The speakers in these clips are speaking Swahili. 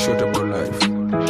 short about life.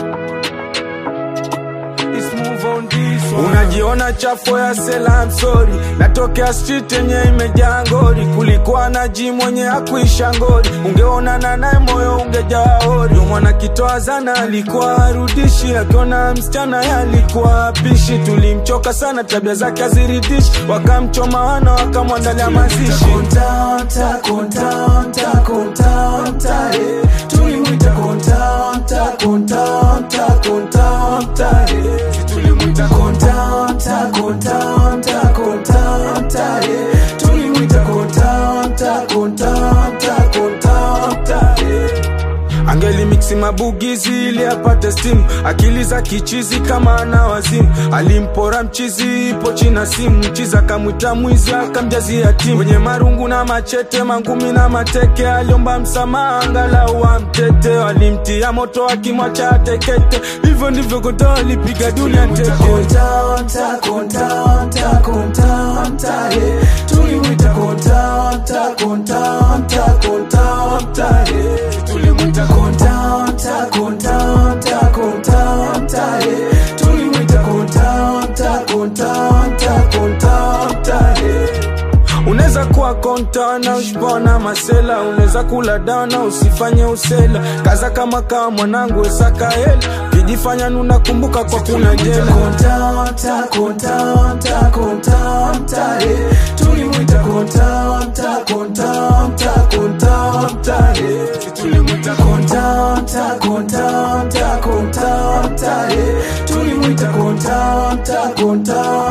Let's move on this one. unajiona chafo ya sela I'm sorry natokea street yenye imejaa ngori kulikuwa na ji mwenye akuisha ngori ungeonana naye moyo ungejaa hori Ndio mwana kitoa zana alikuwa arudishi akiona msichana ye alikuwa apishi tulimchoka sana tabia zake aziridishi wakamchoma wana wakamwandalia mazishi Kontanta, kontanta, kontanta, eh. Tulimwita kontanta, kontanta, kontanta, eh. Tulimwita kontanta, kontanta, kontanta, eh. Tulimwita kontanta, kontanta, kontanta, eh. angelimiksi mabugizi ili apate stimu akili za kichizi kama ana wazimu alimpora mchizi ipo china simu mchizi akamwita mwizi akamjazia timu wenye marungu na machete mangumi na mateke aliomba msamaha angalau amtete walimtia moto akimwacha atekete hivyo ndivyo koto alipiga dunia teke Kontanta, kontanta, kontanta, eh. Tulimwita kontanta, kontanta, kontanta, eh. Tulimwita kontanta, kontanta, kontanta, eh. Tulimwita kontanta, kontanta, kontanta, eh. unaweza kuwa kontana ushipona masela unaweza kula dana usifanye usela kaza kama kaa mwanangu esaka hela kijifanya nunakumbuka kwa kuna jela Kontanta, kontanta, kontanta, eh. Tulimwita kontanta, kontanta, kontanta, eh. Tulimwita kontanta, kontanta, kontanta, eh. Tulimwita kontanta, kontanta